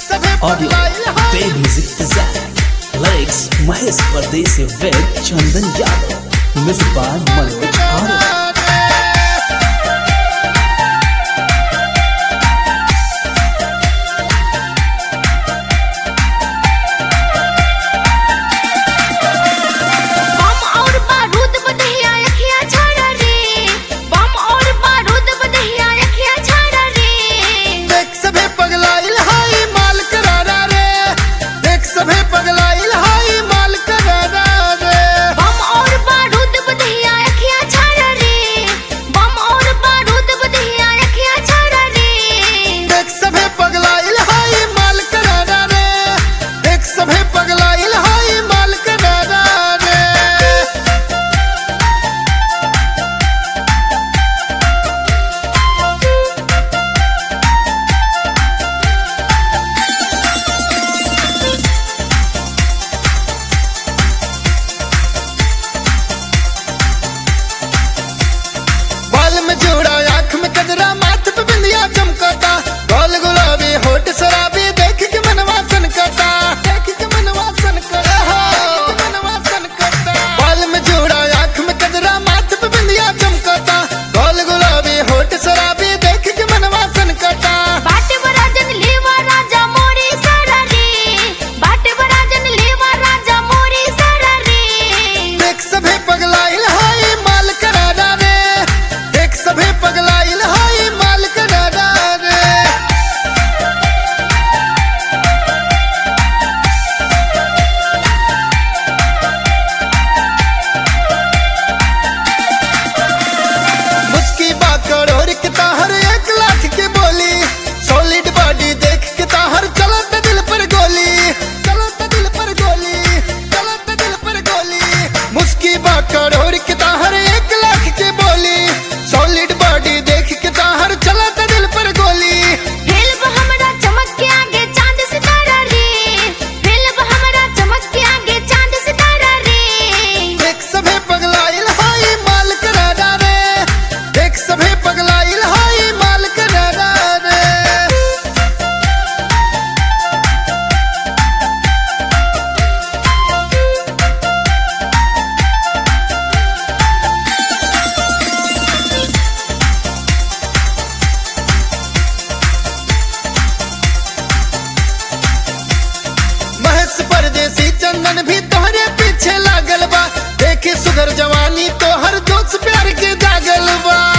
Audio, Pay Music Design. Lyrics, Mahesh Pardesi with Chandan Yadav. Music by Manoj Arya. बम और बारूद बदहिया अखिया छाड़ा रे बम और बारूद बदहिया अखिया छाड़ा रे देख सभे पगलाइल हाई माल करारा रे देख सभे पगलाइल हाई माल करारा रे बम और बारूद बदहिया अखिया छाड़ा रे बम और बारूद बदहिया अखिया छाड़ा रे देख सभे पगलाइल हाई माल करारा रे देख सभे पगलाइल हाई माल करारा रे बाल में जोड़ा आंख में कजरा माथ पे बिंदिया चमकता गोल गुलाबी होठ शराबी देख के मनवा सनकता देख के मनवा सनकता देख के मनवा सनकता बाल में जोड़ा आंख में कजरा माथ पे बिंदिया चमकता गोल गुलाबी होठ शराबी देख के मनवा सनकता बाटे बराजन लेवा राजा मोरी सारा रे बाटे बराजन लेवा राजा मोरी सारा रे देख सभे पगलाइल हाय माल करारा रे देख सभे पगलाइल हाय माल करारा रे मुस्की बा करोड़ के ताहर एक लाख के बोली सॉलिड बॉडी देख के ताहर चलत दिल पर गोली चलत दिल पर गोली चलत दिल पर गोली मुस्की बा करोड़ के ताहर एक लाख के बोली सॉलिड बॉडी देख के ताहर चलत दिल पर गोली फिल्म हमरा चमक के आगे चांद सितारा रे फिल्म हमरा चमक के आगे चांद सितारा रे देख सभे पगलाइल हाय माल करारा रे देख सभे पगलाइल हाय माल करारा रे महेश परदेसी चंदन भी तोहरे पीछे लागल बा देखे सुगर जवानी तोहर जोश प्यार के जागल बा